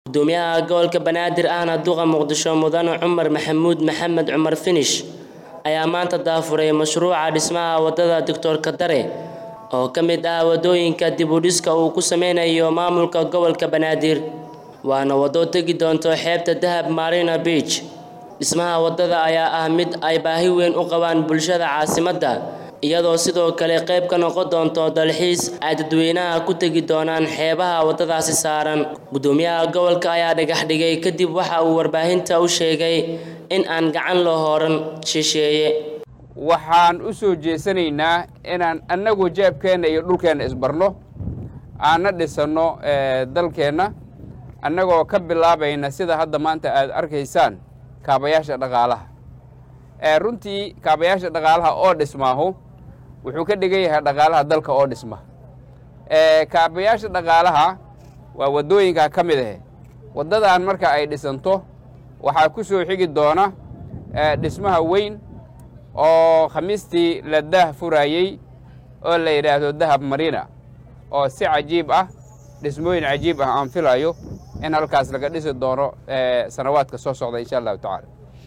gudoomiyaha gobolka banaadir ahna duqa muqdisho mudane cumar maxamuud maxamed cumar finish ayaa maanta daafuray mashruuca dhismaha wadada doctor kadare oo ka mid ah wadooyinka dib u dhiska uu ku sameynayo maamulka gobolka banaadir waana wado tegi doonto xeebta dahab marina beach dhismaha wadada ayaa ah mid ay baahi weyn u qabaan bulshada caasimadda iyadoo sidoo kale qayb ka noqon doonto dalxiis ay dadweynaha ku tegi doonaan xeebaha wadadaasi saaran gudoomiyaha gobolka ayaa dhagax dhigay kadib waxa uu warbaahinta u sheegay in aan gacan loo hooran shisheeye waxaan u soo jeesanaynaa inaan annagu jeebkeenna iyo dhulkeenna isbarno aanna dhisanno dalkeenna annagoo ka bilaabayna sida hadda maanta aad arkaysaan kaabayaasha dhaqaalaha runtii kaabayaasha dhaqaalaha oo dhismaahu wuxuu ka dhigan yahay dhaqaalaha dalka oo dhisma kaabayaasha dhaqaalaha waa waddooyinkaa ka mid ahe waddadan marka ay dhisanto waxaa ku soo xigi doona dhismaha weyn oo khamiistii la daah furaayey oo la yidhaahdo dahab marina oo si cajiib ah dhismooyin cajiib ah aan filayo in halkaas laga dhisi doono sanawaadka soo socda insha allahu tacaala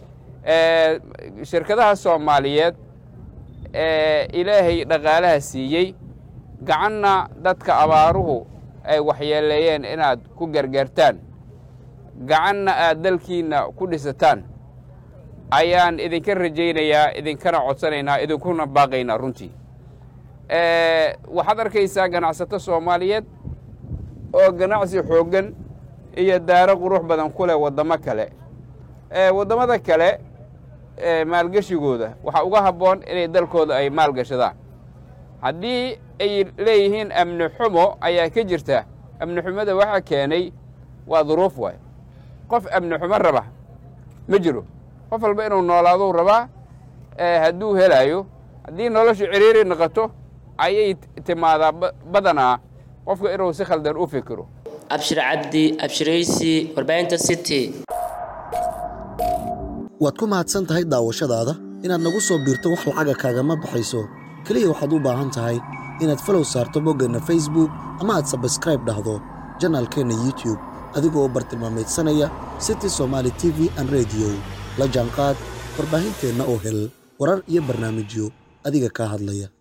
shirkadaha soomaaliyeed ee ilaahay dhaqaalaha siiyey gacanna dadka abaaruhu ay waxyeeleeyeen inaad ku gargaartaan gacanna aad dalkiinna ku dhisataan ayaan idinka rajaynayaa idinkana codsanaynaa idinkuna baaqaynaa runtii waxaad arkaysaa ganacsato soomaaliyeed oo ganacsi xooggan iyo daaro qurux badan ku leh waddamo kale waddamada kale maalgeshigooda waxaa uga habboon inay dalkooda ay maalgashadaan haddii ay leeyihiin amni xumo ayaa ka jirta amni xumada waxaa keenay waa duruuf waay qof amni xumo raba ma jiro qof walba inuu noolaaduu rabaa hadduu helaayo haddii noloshu ciriiri noqoto ayay timaadaa badanaa qofka inuu si khaldan u fikiro abshir cabdi abshiraysi warbaahinta city waad ku mahadsan tahay daawashadaada inaad nagu soo biirto wax lacaga kaagama baxayso keliya waxaad u baahan tahay inaad falow saarto boggeenna facebook ama aad sabskraib dhahdo janaalkeenna youtube adigoo bartilmaamaydsanaya city somaali t v an rediyo la jaanqaad warbaahinteenna oo hel warar iyo barnaamijyo adiga kaa hadlaya